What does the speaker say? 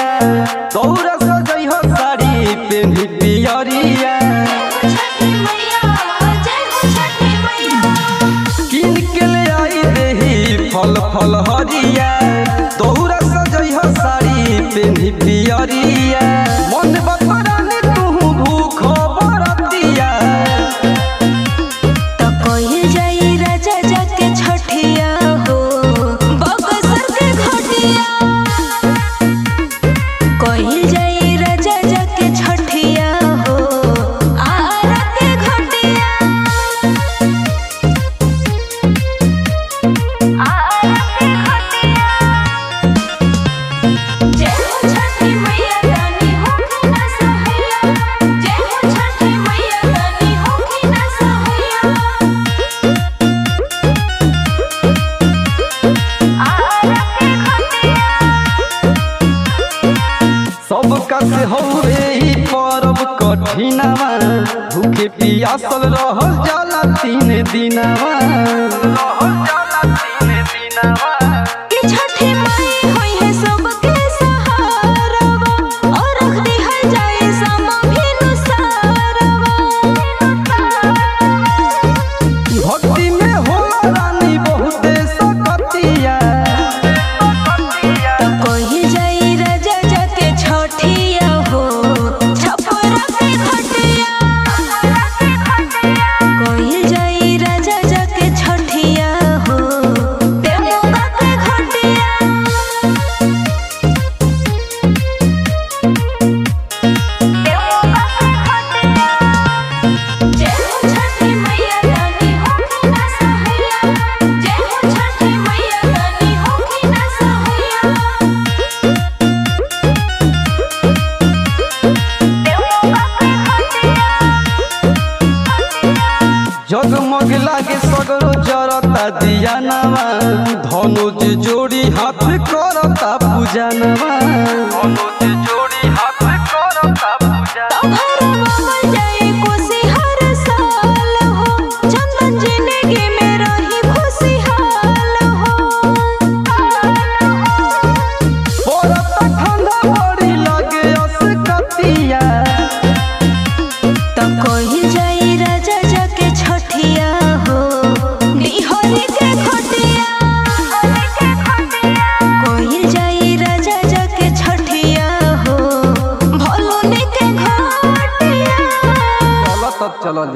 घरिया दौरा सजई हो साड़ी पेन्ही पियरिया छठी मैया जय हो छठी मैया किन के ले आई देही फल फल हरिया दौरा सजई हो साड़ी पेन्ही पियरिया मन बतरानी तू भूख बरतिया तो कहिल जाई राजा जाके छठिया हो बगसर के घटिया कहिल जाई राजा जाके छठिया हो आरा के घटिया आरा के घटिया जय हो छठी मैया रानी होके ना सहैया जय हो छठी मैया रानी होके ना सहैया आरा के घटिया सबका से हौवे ई परब कठिनवा भूखे पियासल रहल जाला तीन दिनवा रहल जाला तीन दिनवा कि छठी माई होई है सबके सहारवा और रख दिहल जाए समा भिनु सारवा भक्ति में होला रानी बहुते सकतिया तो कही जाई राजा जाके छठिया हो छपरा के घटिया कही जाई राजा जाके छठिया हो देवोगा के घटिया देवोगा के घटिया जय हो छठी मैया रानी होके ना सहैया जय हो छठी मैया रानी होके ना सहैया देवोगा के घटिया जगमग लागे सगरो जरता दिया नवा धनुज जोड़ी हाथ करता पूजा नवा धनुज जोड़ी हाथ करता पूजा भरवा जाए खुशी हर साल हो चंदन जिंदगी में रही खुशहाल हो पड़ता ठंडा बड़ी लगे असकतिया तो कही जाई राजा जाके छठिया हो निहरी के खटिया कही जाई राजा जाके छठिया हो भोलुनी के घटिया चल तब चल